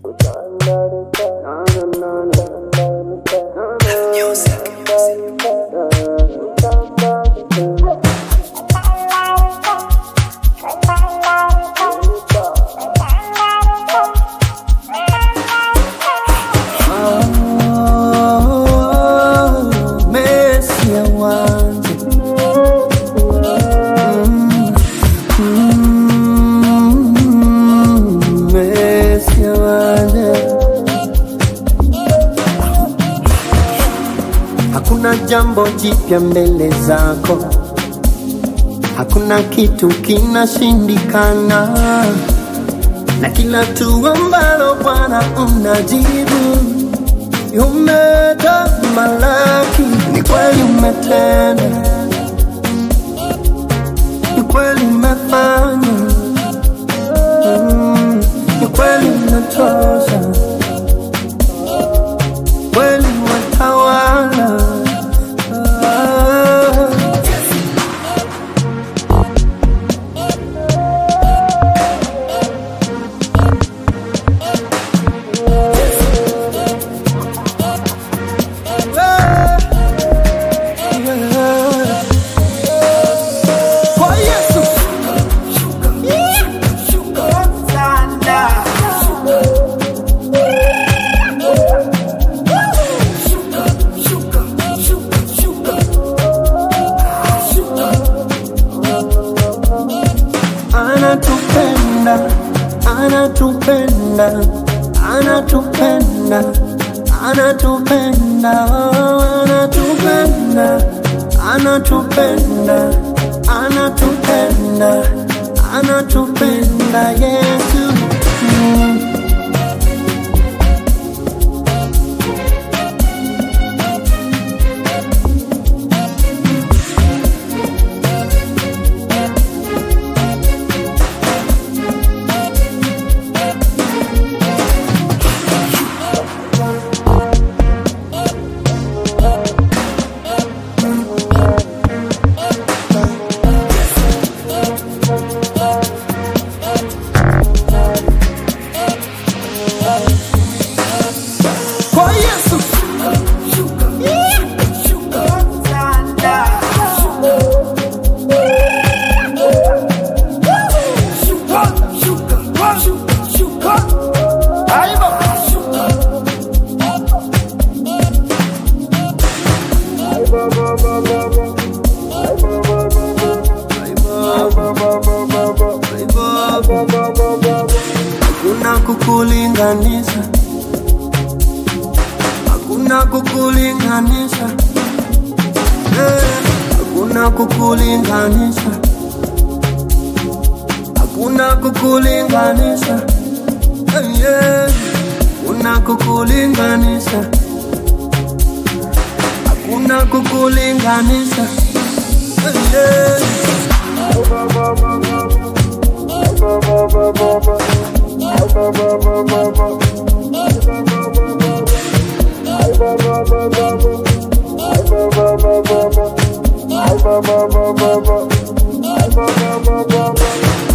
Mesia wangu Mm, Mesia wangu Hakuna jambo jipya mbele zako, hakuna kitu kinashindikana, na kila tu ambalo Bwana unajibu umetamalaki. Ni kweli umetenda, ni kweli umefanya, Mm, ni kweli unatosha, kweli watawala. Ah. Kwa Yesu anatupenda, anatupenda, anatupenda, anatupenda, anatupenda, anatupenda, anatupenda, anatupenda Yesu. Mm. Kwa Yesu hakuna kukulinganisha, hakuna kukulinganisha, Eh, hakuna kukulinganisha, hakuna kukulinganisha, Eh, yeah. hakuna kukulinganisha, hakuna kukulinganisha, Eh, yeah. Bye.